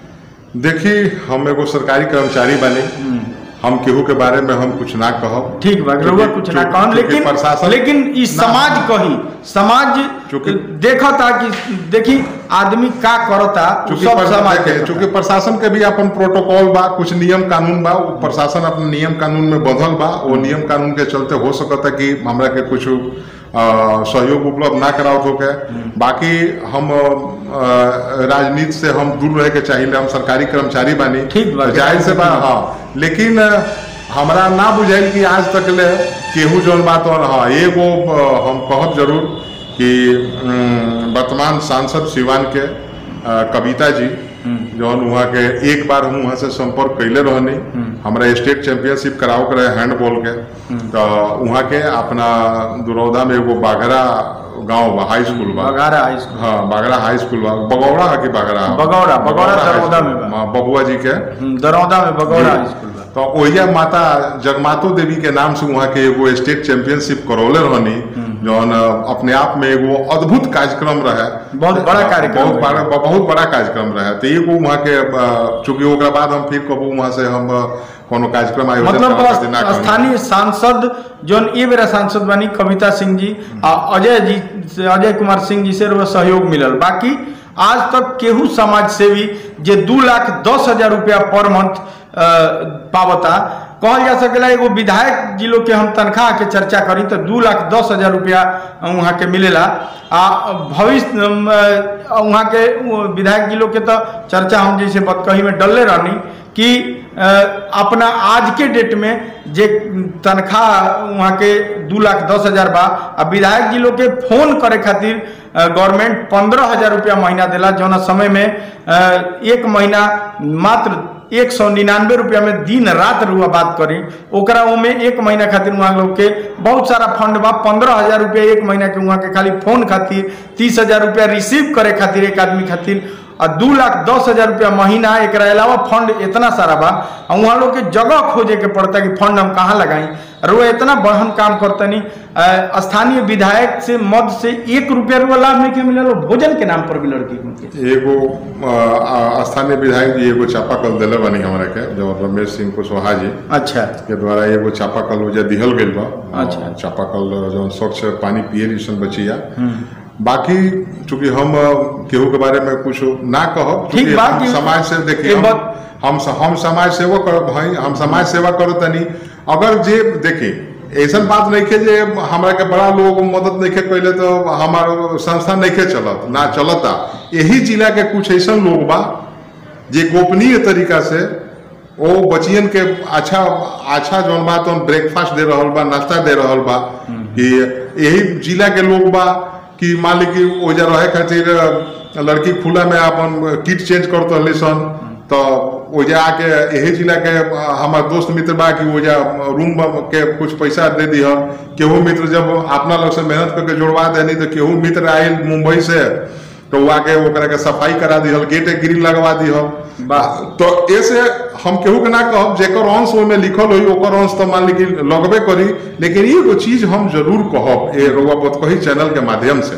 देखी हम एगो सरकारी कर्मचारी बने हम केहू के बारे में हम कुछ ना कहब ठीक बा रउआ कुछ ना कहम चूंकि लेकिन प्रशासन- लेकिन ई ना, समाज कही समाज चूंकि- देखता कि देखी आदमी का करता उ चूंकि सब पर- समाज देखे, देखता। चूंकि प्रशासन के भी अपन प्रोटोकॉल बा कुछ नियम कानून बा वो प्रशासन अपन नियम कानून में बंधल बा वो नियम कानून के चलते हो सकता कि हमरा के कुछ अ, सहयोग उपलब्ध ना करावत होके बाकी हम अ, राजनीति से हम दूर रहे के चाहिए हम सरकारी कर्मचारी बानी ठीक बा। जाहिर से बा हाँ लेकिन अ, हमरा ना बुझाइल कि आज तक ले केहू जौन बात और हाँ एगो अ, हम कहब जरूर कि अम, वर्तमान सांसद सिवान के अ, कविता जी जौन वहाँ के एक बार हम वहाँ से संपर्क कैले रहनी हमरा स्टेट चैंपियनशिप कराओ के रहे हैंडबॉल के तो वहाँ के अपना दुरौदा में एगो बाघरा गांव बा हाई स्कूल बा बघारा हाई स्कूल हाँ बागड़ा हाई स्कूल बा बगौड़ा है कि बागड़ा बगौड़ा, बगौड़ा हाई दरौदा स्कूल। में बा। हाँ, बबुआ जी के हम्म, दरौदा में बगौड़ा हाई स्कूल बा तो ओहिया माता जगमातो देवी के नाम से वहाँ के एगो स्टेट चैंपियनशिप करौले रहनी जौन अपने आप में एगो अद्भुत कार्यक्रम रहे बहुत बड़ा कार्यक्रम बहुत रहे। बड़ा बहुत बड़ा कार्यक्रम रहे तो एगो वहाँ के अ, चूंकि ओकरा बाद हम फिर कबू वहाँ से हम अ, कोनो कार्यक्रम आयोजन मतलब करावे खातिर ना बस कहनी। स्थानीय सांसद जोन ए बेरा सांसद बनी कविता सिंह जी आ अजय जी से अजय कुमार सिंह जी से रउआ सहयोग मिलल बाकी आज तक केहू समाज सेवी जे दू लाख दस हजार रुपया पर मंथ अ, पावता कहल जा सकेला एगो विधायक जी लोग के हम तनख्वाह के चर्चा करी तो दू लाख दस हजार रुपया वहाँ के मिलेला आ भविष्य अम, अ, वहाँ के उ, विधायक जी लोग के तो चर्चा हम जैसे बतकही में डलले रहनी कि अ, अपना आज के डेट में जे तनख्वाह वहाँ के दू लाख दस हजार बा आ विधायक जी लोग के फोन करे खातिर गवर्नमेंट पंद्रह हजार रुपया महीना देला जौना समय में अ, एक महीना मात्र एक सौ निन्यानवे रुपया में दिन रात रुआ बात करी ओकरा ओमे एक महीना खातिर वहाँ लोग के बहुत सारा फंड बा पंद्रह हजार रुपया एक महीना के वहाँ के खाली फोन खातिर तीस हजार रुपया रिसीव करे खातिर एक आदमी खातिर और दू लाख दस हजार रुपया महीना एक अलावा फंड इतना सारा बा और वहाँ लोग के जगह खोजे के पड़ता कि फंड हम कहाँ लगाई और वो इतना बढ़न काम करतनी अ, स्थानीय विधायक से मद से एक रुपया रुपया लाभ नहीं के मिलल और भोजन के नाम पर भी लड़की के एगो अ, स्थानीय विधायक जी एगो चापाकल दिले बनी हमरा के जो रमेश सिंह कुशवाहा जी अच्छा के द्वारा एगो चापाकल जे दिहल गइल बा अच्छा। अ, चापाकल जौन स्वच्छ पानी पिए सन बचिया बाकी चूंकि हम अ, केहू के बारे में कुछ ना कहब ठीक चूंकि बा हम कि- समाज से देखिए ये हम बात- हम हम समाज सेवा करब भाई हम समाज सेवा करो तनी अगर जे देखिए ऐसा बात नहीं के जे हमरा के बड़ा लोग मदद नहीं के कैले तो हमार संस्था नहीं के चलत ना चलता यही जिला के कुछ ऐसा लोग बा जे गोपनीय तरीका से ओ बचियन के अच्छा अच्छा जौन बा तो ब्रेकफास्ट दे रहल बा नाश्ता दे रहल बा कि यही जिला के लोग बा कि मान ली कि ओजा रहे खातिर लड़की खुला में अपन किट चेंज करत रहली सन तो ओजा आके यही जिला के हमार दोस्त मित्र बा कि ओजा रूम के कुछ पैसा दे दिह केहू मित्र जब अपना लोग से मेहनत करके जोड़वा देनी तो केहू मित्र आयल मुंबई से तो वो आके ओकरा के सफाई करा दिहल गेट ग्रिल लगवा दिहल वाह। तो ऐसे हम केहू के ना कहब जेकर अंश ओमे लिखल होई ओकर अंश तो मान ली कि लगबे करी लेकिन एगो चीज हम जरूर कहब ए रउआ बतकही चैनल के माध्यम से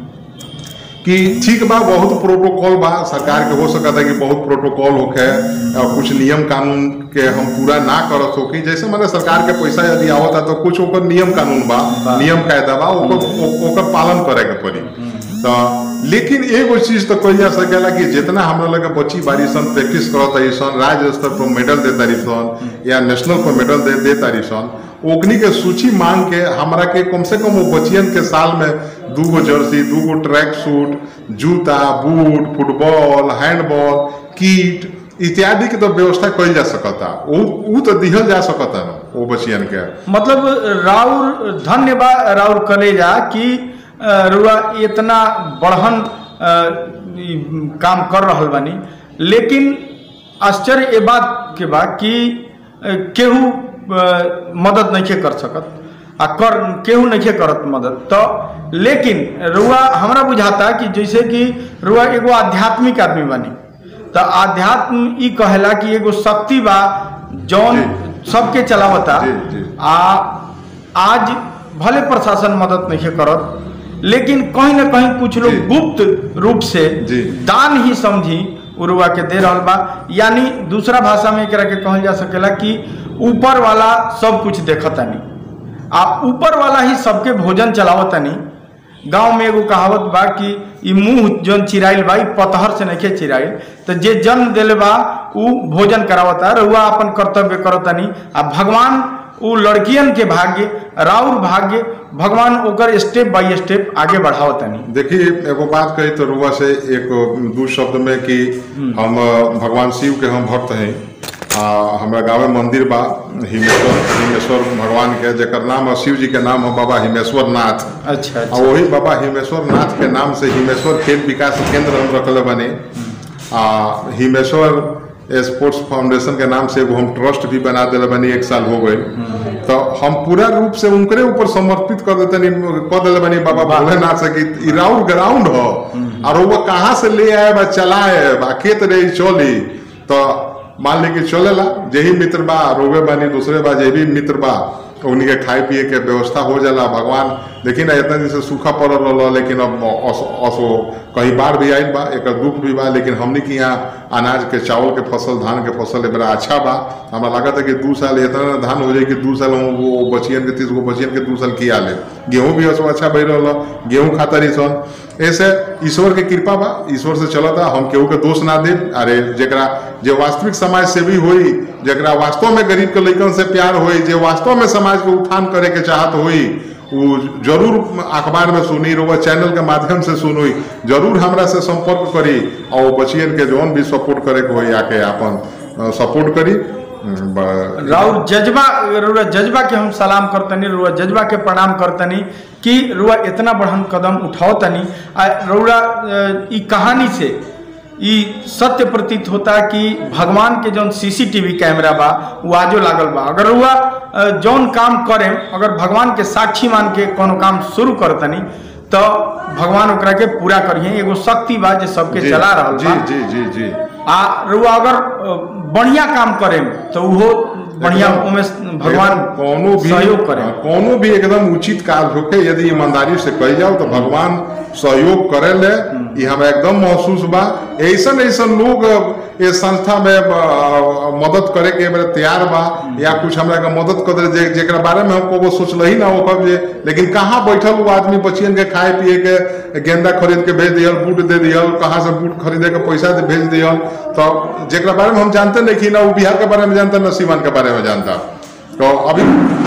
कि ठीक बा बहुत प्रोटोकॉल बा सरकार के हो सकता है कि बहुत प्रोटोकॉल होखे और कुछ नियम कानून के हम पूरा ना करत होकी जैसे मैंने सरकार के पैसा यदि आवता तो कुछ ओकर नियम कानून बा नियम कायदा बा ओकर ओ- ओकर पालन करे के पड़ी तो लेकिन एगो चीज तो कही जा सकेला कि जितना हमरा लगे बच्ची बारी सन प्रैक्टिस करत तारी सन राज्य स्तर पर मेडल दे तारी सन या नेशनल पर मेडल दे दे तारी सन ओकनी के सूची मांग के हमरा के कम से कम वो बच्चियन के साल में दूगो जर्सी दूगो ट्रैक सूट जूता बूट फुटबॉल हैंडबॉल किट इत्यादि के तो व्यवस्था कइल जा सकता उ उ तो दिहल जा सकता ना वो बच्चियन के मतलब राउर धन्यवाद राउर कलेजा कि अ, रुआ इतना बढ़न अ, ई, काम कर रहल बानी लेकिन आश्चर्य ये बात के बा कि अ, केहू अ, मदद नहीं कर सकत आ कर केहू नहीं करत मदद तो लेकिन रुआ हमरा बुझाता कि जैसे कि रुआ एगो आध्यात्मिक आदमी बनी तो आध्यात्म ई कहेला कि एगो शक्ति बा जौन सबके चलावता जी, जी। आ आज भले प्रशासन मदद नहीं करत लेकिन कहीं ना कहीं कुछ लोग जी। गुप्त रूप से जी। दान ही समझी उरुआ के दे रहल बा यानी दूसरा भाषा में एकरा के कहल जा सकेला कि ऊपर वाला सब कुछ देखतानी आ ऊपर वाला ही सबके भोजन चलावतानी गांव में एगो कहावत बा कि ई मुंह जौन चिराइल बा ई पतहर से नहीं चिराइल तो जे जन्म दिले बा उ भोजन करावता रउआ अपन कर्तव्य करतानी आ भगवान उ लड़कियन के भाग्य राउर भाग्य भगवान ओकर स्टेप बाय स्टेप आगे बढ़ावतानी देखिए एगो बात कही तो रुआ से एक दू शब्द में कि हम अ, भगवान शिव के हम भक्त हैं आ, हमरा गाँव में मंदिर बा हिमेश्वर हिमेश्वर भगवान के जेकर नाम है शिव जी के नाम है बाबा हिमेश्वर नाथ अच्छा आ अच्छा वही बाबा हिमेश्वर नाथ के नाम से हिमेश्वर खेल विकास केंद्र हम रखले बने आ हिमेश्वर स्पोर्ट्स फाउंडेशन के नाम से एगो हम ट्रस्ट भी बना दिले बनी एक साल हो गए तो हम पूरा रूप से उनकरे ऊपर समर्पित कर देते कर दिले बनी बाबा भोलेनाथ से कि ई राउंड ग्राउंड हो और वो कहाँ से ले आए बा चलाए बा खेत रही चली तो मान ली कि चलेला जेही मित्र बा रोगे बानी दूसरे बा जे भी मित्र बा उन्हीं के खाए पिए के व्यवस्था हो जाला भगवान देखी ना इतना दिन से सूखा पड़ल रहा लेकिन अब अस- असो कहीं बाढ़ भी आयल बा एक दुख भी बा लेकिन हमनी के यहाँ अनाज के चावल के फसल धान के फसल बड़ा अच्छा बा हमरा लागत है कि दू साल इतना धान हो जाए कि दू साल हम वो बचियन के तीस गो बचियन के दू साल किया ले गेहूं भी असो अच्छा बह रहा गेहूं खाता रही सन ऐसे ईश्वर के कृपा बा ईश्वर से चलता हम केहू के दोष ना दे अरे जेकरा जे वास्तविक समाज सेवी होई जेकरा वास्तव में गरीब के लइकन से प्यार होई जे वास्तव में समाज के उत्थान करे के चाहत होई वो जरूर अखबार में सुनी रोवा चैनल के माध्यम से सुनोई जरूर हमरा से संपर्क करी और वो बचियन के जौन भी सपोर्ट करे के होई आके अपन सपोर्ट करी ब- राउर जज्बा रुआ जज्बा के हम सलाम करतनी रुआ जज्बा के प्रणाम करतनी कि रुआ इतना बढ़न कदम उठावतनी आ रुआ अ, ई कहानी से ई सत्य प्रतीत होता कि भगवान के जौन सीसीटीवी कैमरा बा वो आजो लागल बा अगर रुआ अ, जौन काम करे अगर भगवान के साक्षी मान के कोनो काम शुरू करतनी तो भगवान ओकरा के पूरा करिए एगो शक्ति बा जे सबके जी, चला रहल जी बा जी जी जी आ रुआ अगर अ, बढ़िया काम करे तो उहो बढ़िया एकदम- उमें भगवान एकदम कोनो भी सहयोग करे हाँ, कोनो भी एकदम उचित कार्य होके यदि ईमानदारी से कही जाओ तो भगवान सहयोग करे ले ये हमरा एकदम महसूस बा ऐसन ऐसन लोग ये संस्था में अ, मदद करे के मेरे तैयार बा या कुछ हमरा के मदद कर दे जे, जेकरा बारे में हमको वो सोचल ही ना हो कब जे लेकिन कहाँ बैठल वो आदमी बचियन के खाए पिए के गेंदा खरीद के भेज दियल बूट दे दियल कहाँ से बूट खरीदे के पैसा दे भेज दियल तो जेकरा बारे में हम जानते नहीं कि ना वो बिहार के बारे में जानता ना सीमान के बारे में जानता तो अभी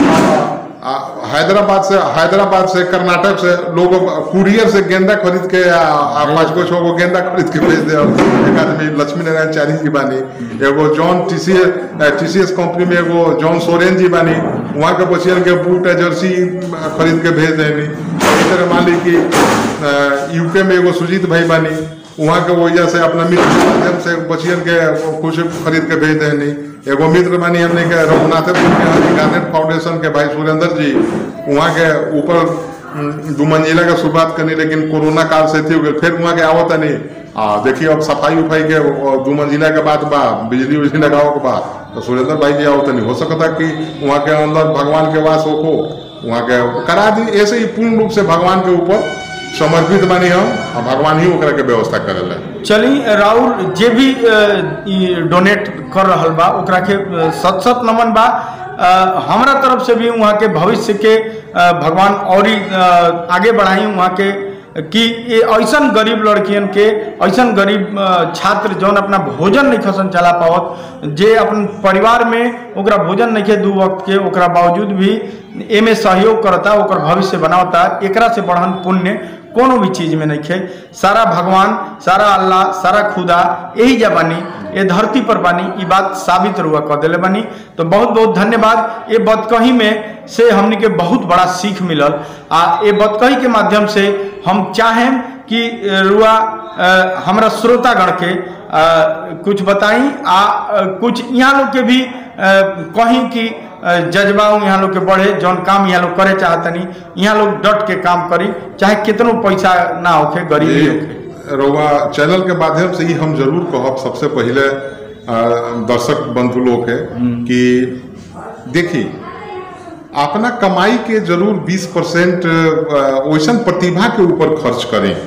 आ, आ, हैदराबाद से हैदराबाद से कर्नाटक से लोग कुरियर से गेंदा खरीद के आ, आ, पाँच को छो गो गेंदा खरीद के भेज दे एक आदमी लक्ष्मी नारायण चारी जी बानी एगो जॉन टीसीएस टीसीएस कंपनी में एगो जॉन सोरेन जी बानी वहाँ के बचियन के बूट है जर्सी खरीद के भेज देनी इस तरह मान ली कि यूके में एगो सुजीत भाई बानी वहाँ के वजह से अपना मित्र के माध्यम से बचियन के कुछ खरीद के भेज देनी एगो मित्र बानी हमने के रघुनाथपुर के हनी गार्डन फाउंडेशन के भाई सुरेंद्र जी वहाँ के ऊपर उम, दू मंजिला का शुरुआत करनी लेकिन कोरोना काल से थी हो गइल। फिर वहाँ के आवत नहीं आ देखिए अब सफाई उफाई के वो दू मंजिला के बाद बा बिजली उजली लगाओ के बाद तो सुरेंद्र भाई जी आवत नहीं हो सकता कि वहाँ के अंदर भगवान के वास हो वहाँ के करा दी ऐसे ही पूर्ण रूप से भगवान के ऊपर समर्पित बानी हम और भगवान ही ओकरा के व्यवस्था करेला चली राउर जे भी अ, ई डोनेट कर रहल बा ओकरा के अ, सत सत नमन बा अ, हमरा तरफ से भी वहाँ के भविष्य के अ, भगवान और ही, अ, आगे बढ़ाई वहाँ के कि ये ऐसन गरीब लड़कियन के ऐसन गरीब अ, छात्र जौन अपना भोजन नहीं खसन चला पावत जे अपन परिवार में ओकरा भोजन नहीं के दू वक्त के ओकरा बावजूद भी एमे सहयोग करता ओकर भविष्य बनावता एकरा से बढ़न पुण्य कोनो भी चीज में नहीं खे सारा भगवान सारा अल्लाह सारा खुदा यही जा बानी ये धरती पर बानी ई बात साबित रुआ कर दिले बानी तो बहुत बहुत धन्यवाद ये बदकही में से हमनी के बहुत बड़ा सीख मिलल आ ये बदकही के माध्यम से हम चाहें कि अ, रुआ अ, हमरा श्रोतागण के अ, कुछ बताई आ अ, कुछ यहाँ लोग के भी अ, कहीं कि अ, जज्बा यहाँ लोग के बढ़े जौन काम यहाँ लोग करे चाहतनी यहाँ लोग डट के काम करी चाहे कितनो पैसा ना होखे गरीबी होखे रउआ चैनल के माध्यम से ही हम जरूर कहब सबसे पहले अ, दर्शक बंधु लोग के कि देखी अपना कमाई के जरूर 20 परसेंट वैसन प्रतिभा के ऊपर खर्च करें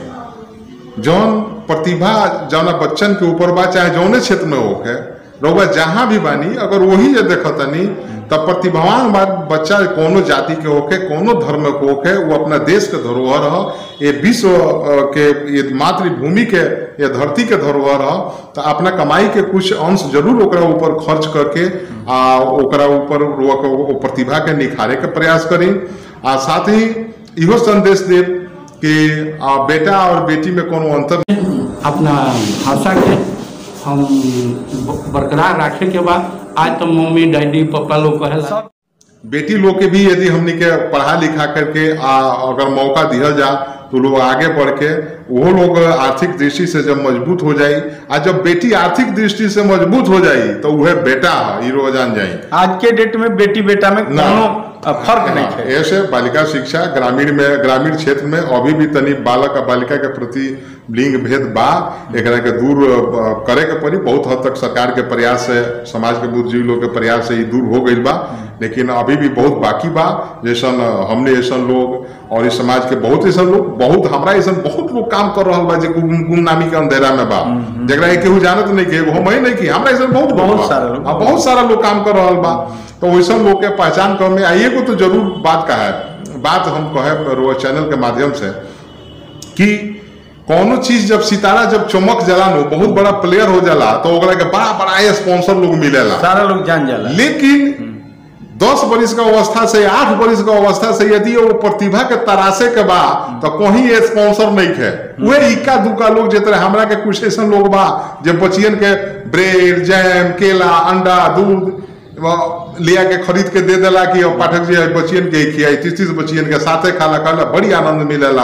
जौन प्रतिभा जौना बच्चन के ऊपर बा चाहे जौने क्षेत्र में होके रउआ जहाँ भी बानी अगर वही जे देखतनी तब प्रतिभावान बा बच्चा कोनो जाति के होके कोनो धर्म के होके वो अपना देश के धरोहर ह ये विश्व अ, के ये मातृभूमि के ये धरती के धरोहर ह तो अपना कमाई के कुछ अंश जरूर ओकरा ऊपर खर्च करके आ ओकरा ऊपर रउआ के वो प्रतिभा के निखारे के प्रयास करी आ साथ ही इहो संदेश देव कि आ, बेटा और बेटी में कोनो अंतर अपना भाषा के हम ब- बरकरार रखे के बाद आज तो मम्मी डैडी पापा लोग कहेला बेटी लोग के भी यदि हमने के पढ़ा लिखा करके आ, अगर मौका दिया जा तो लोग आगे बढ़ के वो लोग आर्थिक दृष्टि से जब मजबूत हो जाई आ जब बेटी आर्थिक दृष्टि से मजबूत हो जाई तो वह बेटा है ई रोज जान जाई आज के डेट में बेटी बेटा में ना। कोनो अ, फर्क नहीं हाँ, है ऐसे बालिका शिक्षा ग्रामीण में ग्रामीण क्षेत्र में अभी भी तनी बालक आ बालिका के प्रति लिंग भेद बा एकरा के दूर अ, करे के पड़ी बहुत हद तक सरकार के प्रयास से समाज के बुद्धिजीवी लोग के प्रयास से ही दूर हो गई बा लेकिन अभी भी बहुत बाकी बा जैसन अ, हमने ऐसन लोग और इस समाज के बहुत ऐसन लोग बहुत हमरा ऐसन बहुत लोग काम कर रहा बा जे गुम- गुमनामी के अंधेरा में बा जरा केहू जानत नहीं के एगो हम ही नहीं की हमरा ऐसन बहुत लोग बहुत बा। सारा लोग। हाँ, बहुत सारा लोग काम कर रहा बा तो वैसा लोग के पहचान कर में आइए को तो जरूर बात का है बात हम कहे रो चैनल के माध्यम से कि कोनो चीज जब सितारा जब चमक जाला नो बहुत बड़ा प्लेयर हो जाला तो ओकरा के बड़ा बड़ा स्पॉन्सर लोग मिलेला सारा लोग जान जाला लेकिन दस बरिस का अवस्था से आठ बरिस का अवस्था से यदि वो प्रतिभा के तरासे के बा तो कहीं ये स्पॉन्सर नहीं है वे इक्का दुक्का लोग जितने हमरा के कुछ ऐसा लोग बा जे बचियन के ब्रेड जैम केला अंडा दूध वो लिया के खरीद के दे देला कि अब पाठक जी बचियन के खियाई तीस तीस बचियन के साथे खाला खाला बड़ी आनंद मिलेला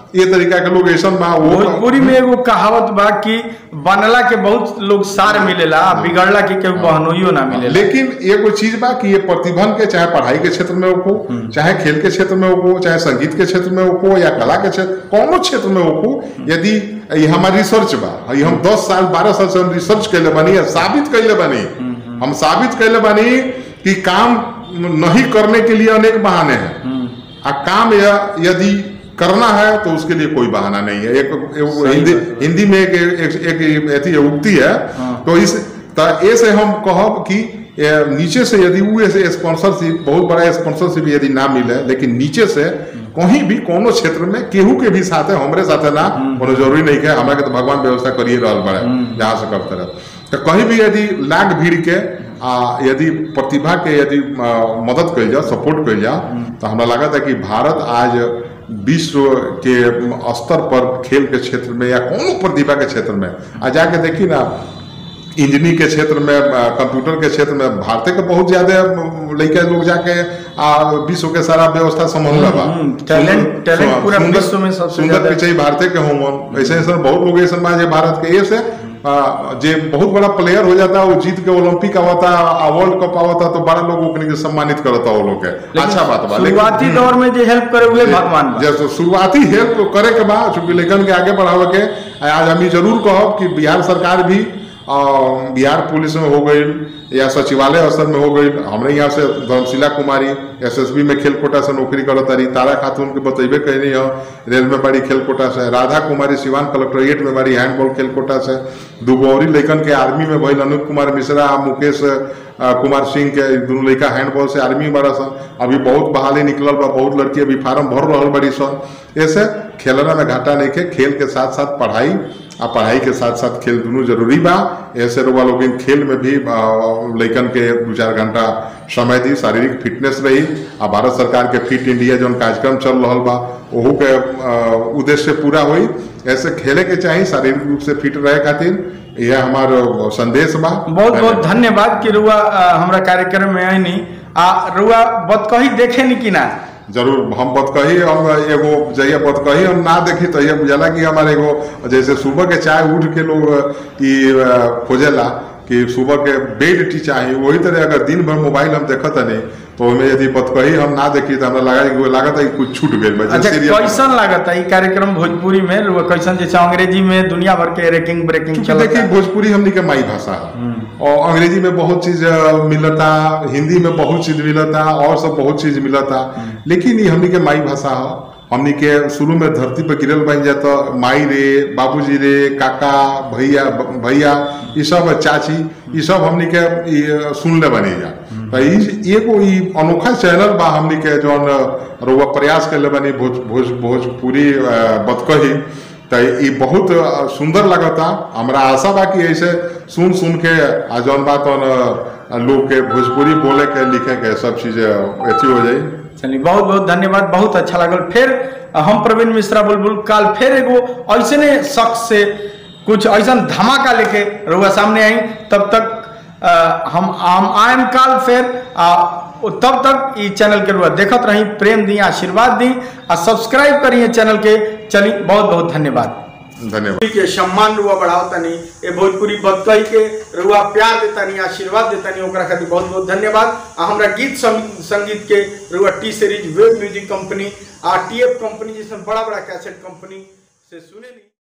ये तरीका के लोग ऐसा बा वो भोजपुरी में एगो कहावत बा कि बनला के बहुत लोग सार मिलेला आ बिगड़ला के केहू बहनोइयो ना मिलेला लेकिन एगो चीज बा कि ये प्रतिभन के चाहे पढ़ाई के क्षेत्र में हो चाहे खेल के क्षेत्र में हो चाहे संगीत के क्षेत्र में हो या कला के क्षेत्र कोनो क्षेत्र में हो यदि ये हमारी रिसर्च बा ये हम 10 साल 12 साल से हम रिसर्च कैले बानी या साबित कैले बानी हम साबित कैले बानी कि काम नहीं करने के लिए अनेक बहाने हैं आ काम या यदि करना है तो उसके लिए कोई बहाना नहीं है एक, एक हिंदी हिंदी में एक एक, एक, एक उक्ति है तो इस तो ए से हम कहब कि ए, नीचे से यदि वो ऐसे स्पॉन्सरशिप बहुत बड़ा स्पॉन्सरशिप यदि ना मिले लेकिन नीचे से कहीं भी कोनो क्षेत्र में केहू के भी साथे हमरे साथे ना कोनो जरूरी नहीं है हमरा के तो भगवान व्यवस्था करिए रहल बड़े जहाँ से करते रहे तो कहीं भी यदि लाग भीड़ के आ यदि प्रतिभा के यदि आ, मदद कल जाओ सपोर्ट कल जाओ तो हमरा लगता है कि भारत आज विश्व के स्तर पर खेल के क्षेत्र में या कोनो प्रतिभा के क्षेत्र में आ जाके देखी ना इंजीनियरिंग के क्षेत्र में आ, कंप्यूटर के क्षेत्र में भारत के बहुत ज्यादा लड़का लोग जाके आ, विश्व के सारा व्यवस्था संभाल बा हम्म, टैलेंट- टैलेंट पूरा सुंदर- विश्व में सबसे सुंदर ज्यादा- पिछई भारत के होमन ऐसे ऐसे बहुत लोग ऐसे बा जे भारत के ये से आ, जे बहुत बड़ा प्लेयर हो जाता वो जीत के ओलंपिक आवता वर्ल्ड कप आवता तो बड़ा लोग ओकनी के सम्मानित करता वो लोग के अच्छा बात बा लेकिन शुरुआती दौर में जो हेल्प करे हुए भगवान बा जैसे शुरुआती हेल्प करे के बाद चूंकि लेखन के आगे बढ़ावे के आज हम ई जरूर कहब कि बिहार सरकार भी आ, बिहार पुलिस में हो गई या सचिवालय स्तर में हो गई हमरे यहाँ से धर्मशिला कुमारी एसएसबी में खेल कोटा से नौकरी करत तारी तारा खातून के बतेबे कहनी हो रेल में बड़ी खेल कोटा से राधा कुमारी सिवान कलेक्ट्रेट में बड़ी हैंडबॉल खेल कोटा से दूगो और लड़कन के आर्मी में भइल अनूप कुमार मिश्रा आ मुकेश आ, कुमार सिंह के दोनों लड़का हैंडबॉल से आर्मी में बड़ा सन अभी बहुत बहाली निकलल बा बहुत लड़की अभी फार्म भर रहल बड़ी सन ऐसे खेलना में घाटा नहीं के खेल के साथ साथ पढ़ाई आ पढ़ाई के साथ साथ खेल दोनों जरूरी बा ऐसे रुआ लोग खेल में भी आ, लइकन के दू चार घंटा समय दी शारीरिक फिटनेस रही आ भारत सरकार के फिट इंडिया जौन कार्यक्रम चल रहा बा ओहू के आ, उद्देश्य पूरा हुई ऐसे खेले के चाहिए शारीरिक रूप से फिट रहे खातिर यह हमार संदेश बा बहुत बहुत धन्यवाद कि रुआ अ, हमरा कार्यक्रम में आईनी आ रुआ बतकही देखे नी कि ना जरूर हम बतकही हम एगो जहिया बतकही हम ना देखी तहिया बुझाला कि हमारे एगो जैसे सुबह के चाय उठ के लोग ई अ, खोजेला कि सुबह के बेड टी चाहिए वही तरह अगर दिन भर मोबाइल हम देखत नहीं तो ओहिमे यदि बतकही हम ना देखी तो हमरा लगा कि लागत है कि कुछ छूट गई बा, अच्छा serial- कैसन लागत है ई कार्यक्रम भोजपुरी में रुआ कैसन जैसे अंग्रेजी में दुनिया भर के रैंकिंग ब्रेकिंग क्योंकि चलता देखिए भोजपुरी हमनी के माई भाषा है और अंग्रेजी में बहुत चीज अ, मिलता हिंदी में बहुत चीज मिलता और सब बहुत चीज मिलता लेकिन ये हमनी के माई भाषा है हमनी के शुरू में धरती पर गिरल बन जाता माई रे बाबूजी रे काका भैया ब- भैया ये सब चाची ये सब हमनी के ई, सुनले बनी जा तो ई एगो ई अनोखा चैनल बा हमनी के जौन रउआ प्रयास कैले बनी भोज भोज भोजपुरी अ, बतकही तो ये बहुत अ, सुंदर लगता हमरा आशा बा कि ऐसे सुन सुन के आ जौन बात लोग के भोजपुरी बोले के लिखे के सब चीज अथी हो जाई चलिए बहुत बहुत धन्यवाद बहुत अच्छा लागल फिर हम प्रवीण मिश्रा बुलबुल काल फिर एगो ऐसने शख्स से कुछ ऐसा धमाका लेके रुआ सामने आई तब तक अ, हम हम आयम काल फिर आ, तब तक ई चैनल के रुआ देखत रही प्रेम दी आशीर्वाद दी आ सब्सक्राइब करिए चैनल के चली बहुत बहुत धन्यवाद धन्यवाद के सम्मान रुआ बढ़ाओ तनी ए भोजपुरी बतकही के रुआ प्यार देतानी आशीर्वाद देतानी ओकरा खातिर बहुत बहुत धन्यवाद आ हमरा गीत सं- संगीत के रुआ T series web music company आ टीएफ कंपनी जैसे बड़ा बड़ा कैसेट कंपनी से सुने नी